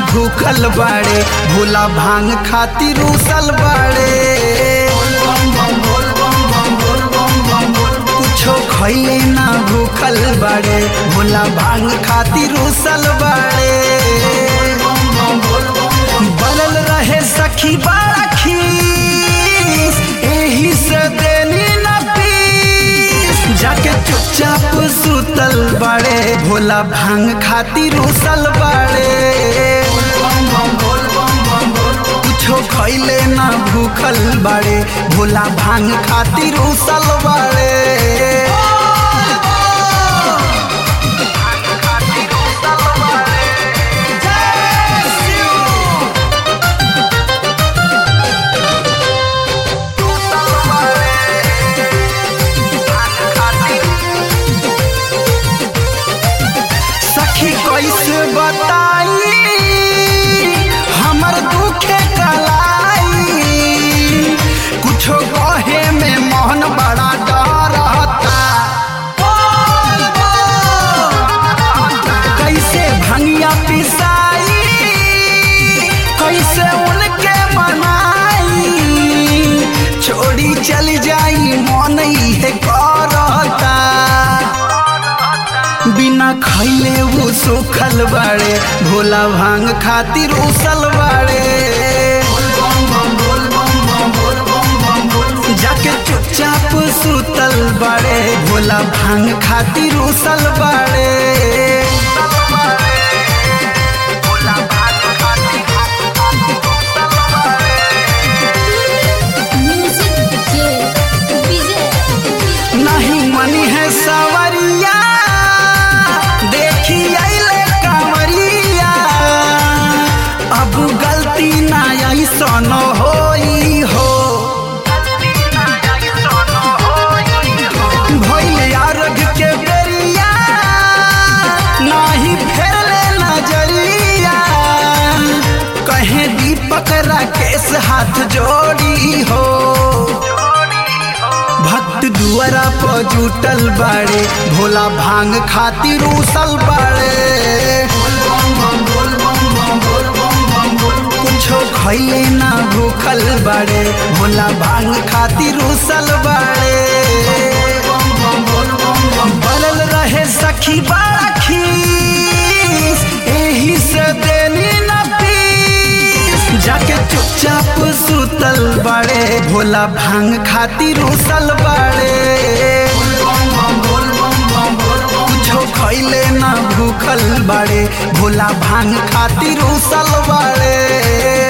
भूखल बाड़े भोला भांग खातिर उसल बाड़े कुछो खैले ना भूखल बाड़े भोला भांग खातिर उसल बाड़े बनल रहे सखी बड़ा खीस एही से देनी न पीस जाके चुपचाप सुतल बाड़े भोला भांग खातिर उसल बाड़े कुछो खैले ना भूखल बाड़े भोला भांग खातिर उसल बाड़े सखी कैसे बताई हमर दुखे कलाई कुछो कहे में मोहन बड़ा डरता कैसे भंगिया पिसाई कैसे उनके मनाई छोड़ी चली जाई मन इहे करता बिना खैले वो सुखल बाड़े भोला भांग खातिर उसल बाड़े जाके चुपचाप सुतल बाड़े भोला भांग खातिर उसल बाड़े म्यूजिक जे विजय नहीं मनी है सवरिया देखी अइले कंवरिया अब गलती ना ऐसन होई हो भइल अर्घ के बेरिया नाही फेरले नजरिया कहे दीपक राकेश हाथ जोड़ी हो भक्त दुआरा पर जुटल बाड़े भोला भांग खातिर उसल बाड़े कुछो खैले ना भूखल बाड़े भोला भांग खातिर उसल बाड़े बनल रहे सखी बड़ा खीस एही से देनी न पीस जाके चुपचाप सुतल बाड़े भोला भांग खातिर उसल बाड़े कुछो खैले ना भूखल बाड़े भोला भांग खातिर उसल बाड़े